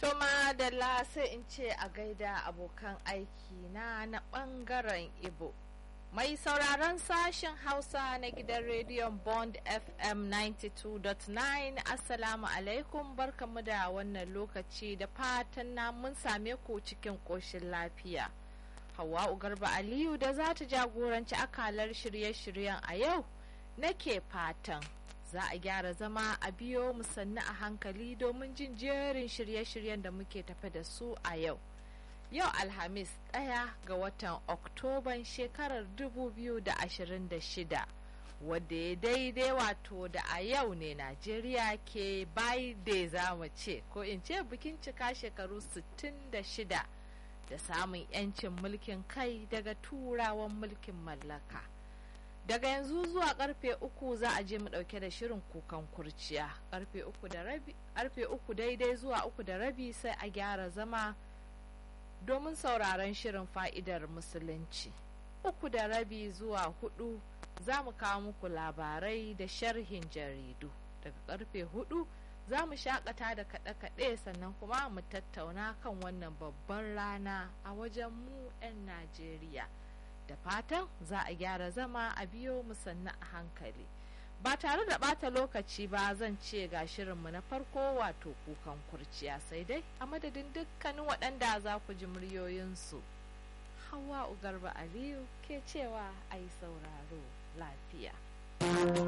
To madalla sai in ce a gaida abokan aiki na na ɓangaren Ibo. Mai sauraron sashen Hausa na gidan rediyon Bond FM 92.9 Assalamu alaikum barkamu da wannan lokaci da fatan na mun same ku cikin ƙoshin lafiya. Hawwa'u Garba Aliyu da za ta jagoranci akalar shirye-shiryen a yau nake fatan za a gyara zama a biyo mu sannu a hankali domin jin jerin shirye-shiryen da muke tafe da su a yau. Yau Alhamis ɗaya ga watan Oktoban shekarar 2026 wadda ya daidai wato da a yau ne Najeriya ke da za mu ce ko in ce bikin cika shekaru 66 da samun 'yancin mulkin kai daga turawan mulkin mallaka. daga yanzu zuwa karfe uku za a je mu dauke da shirin kukan kurciya karfe uku da rabi karfe uku daidai zuwa uku da rabi sai a gyara zama domin sauraron shirin fa'idar musulunci uku da rabi zuwa hudu za mu kawo muku labarai da sharhin jaridu daga karfe hudu za mu shakata da kaɗe-kaɗe sannan kuma mu tattauna kan wannan babban rana a wajen mu 'yan najeriya da fatan za a gyara zama a biyo mu sannu a hankali ba tare da bata lokaci ba zan ce ga shirinmu na farko wato kukan kurciya sai dai a madadin dukkanin waɗanda za ku ji muryoyinsu hawa ugarba aliyu ke cewa a yi sauraro lafiya